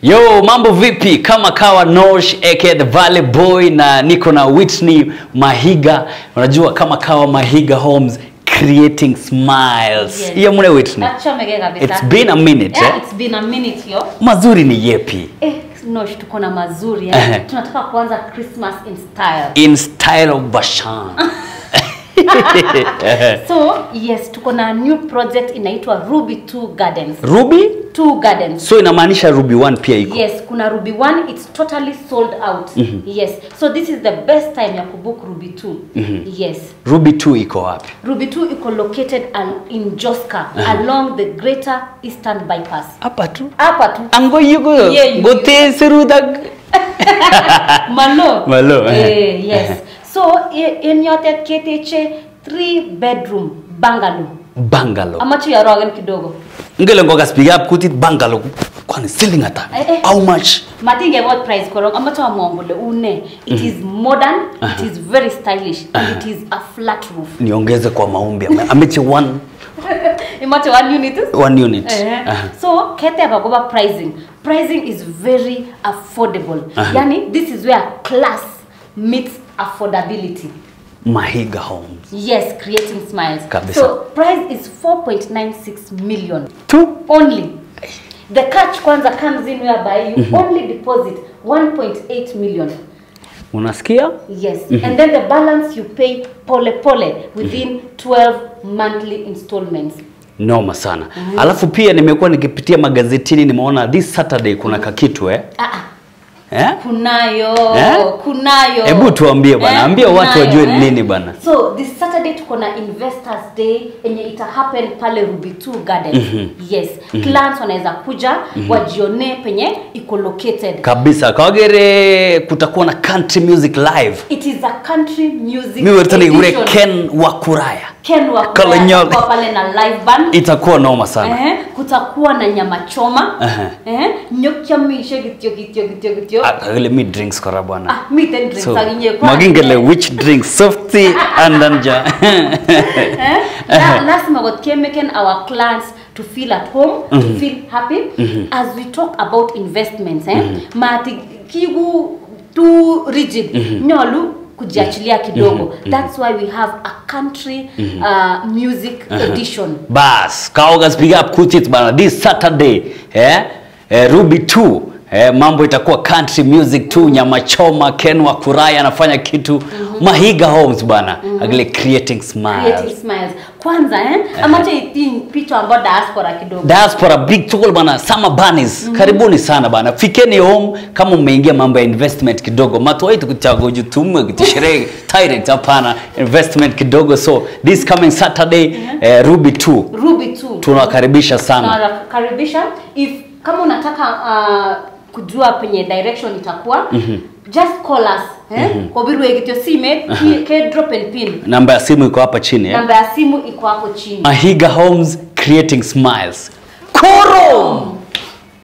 Yo, mambo vipi? Kama kawa Nosh aka the Valley Boy na niko na Whitney Mahiga. Unajua kama kawa Mahiga Homes creating smiles. Yes. Hiyo mune Whitney. Achomeke kabisa. It's been a minute. Yeah, eh? it's been a minute yo. Mazuri ni yepi? Eh, Nosh tuko na mazuri Ehe. eh. Tunataka kuanza Christmas in style. In style of Bashan. So, yes, tuko na new project inaitwa Ruby 2 Gardens. Ruby? 2 Gardens. So inamaanisha Ruby 1 pia iko. Yes, kuna Ruby 1 it's totally sold out. Yes. So this is the best time ya kubook Ruby 2. Yes. Ruby 2 iko wapi? Ruby 2 iko located al- in Joska along the Greater Eastern Bypass. Hapa tu. Hapa tu. Ango yugo. Yeah, you- Gote serudag. Malo. Malo, eh. Eh, yes. So i- in yote keteche three bedroom bungalow. Bungalow. Amachu yarogen kidogo. Ngele ngoga speak up kutit bungalow. Kwani selling hata? Eh, eh. How much? Matinge what price korong amachu amwongole une. It is modern, it is very stylish and it is a flat roof. Niongeze kwa maombi. Ame- Ameche one Imache one unit is? one unit. Eh. Aha. So kete abagoba pricing. Pricing is very affordable. Aha. Yani this is where class meets affordability. Mahiga Homes. Yes, creating smiles. Kabisa. So price is 4.96 million Tu. only. The catch kwanza comes in whereby you only deposit 1.8 million. Unasikia? Yes. And then the balance you pay pole pole within 12 monthly installments. Noma sana. Alafu pia nimekuwa nikipitia magazetini nimeona this Saturday kuna kakitu eh? Ah, ah. Eh? Kunayo, Eh? kunayo. Hebu tuambie bwana, ambia watu kunayo, wajue ni nini bwana. So this Saturday tuko na Investors Day yenye ita happen pale Ruby 2 Gardens. Yes. Clients wanaweza kuja wajione penye iko located. Kabisa. Kawagere kutakuwa na country music live. It is a country music Mimi watani ure edition. Ken Wakuraya. Ken wa Kolonyoge. kwa pale na live band. Itakuwa noma sana. Eh, kutakuwa na nyama choma. Ehe. Eh, nyokya mishe kityo kityo kityo kityo. Ah, kagele mi drinks kora bwana. Ah, miten drinks So, aginye kwa. magingele which drinks softy and anja. Eh? La, lazima what can making our clients to feel at home, to feel happy as we talk about investments eh? Mati kigu too rigid. Nyolu kujiachilia kidogo. That's why we have a country uh, music edition. Bas, kaoga speak up kutit bana this Saturday eh, eh Ruby 2 eh, mambo itakuwa country music tu, nyama choma, Ken wa Kuraya anafanya kitu Mahiga Homes bana agile creating smiles. Creating smiles. Kwanza eh? Amacha itin picha ambayo diaspora kidogo. Diaspora big tool bana, summer bunnies karibuni sana bana, fikeni home kama mmeingia mambo ya investment kidogo, matwaitu kutago jutumu kutishere direct, hapana investment kidogo. So this coming Saturday eh, Ruby 2 Ruby 2. tunawakaribisha sana. tunakaribisha if kama unataka uh, kujua penye direction itakuwa just call us eh? kobirwegityo simet ki- ke drop and pin Namba ya simu iko hapa chini eh? namba ya simu iko hapo chini Mahiga Homes creating smiles. Koro!